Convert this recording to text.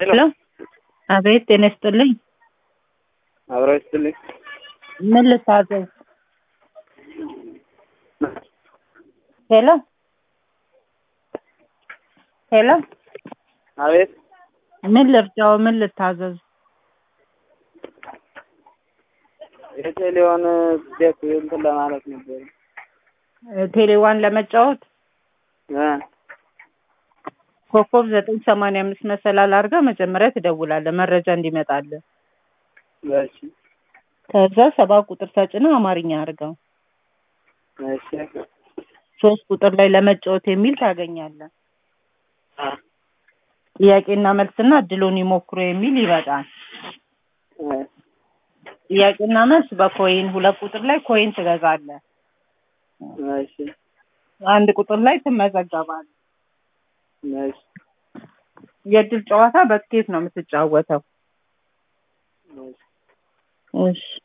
ሄሎ አቤት ጤና ይስጥልኝ አብረው ይስጥልኝ። ምን ልታዘዝ ሄሎ ሄሎ አቤት ምን ልርዳው ምን ልታዘዝ የቴሌውን ቤት እንትን ለማለት ነበር ቴሌዋን ለመጫወት እ ኮከብ ዘጠኝ ሰማንያ አምስት መሰላል አድርገህ መጀመሪያ ትደውላለህ መረጃ እንዲመጣልህ እሺ ከዛ ሰባ ቁጥር ተጭነህ አማርኛ አድርገው እሺ ሶስት ቁጥር ላይ ለመጫወት የሚል ታገኛለህ አ ጥያቄና መልስና እድሉን ይሞክሩ የሚል ይመጣል እ ጥያቄና መልስ በኮይን ሁለት ቁጥር ላይ ኮይን ትገዛለህ እሺ አንድ ቁጥር ላይ ትመዘገባለህ እሺ የእድል ጨዋታ በስኬት ነው የምትጫወተው እሺ እሺ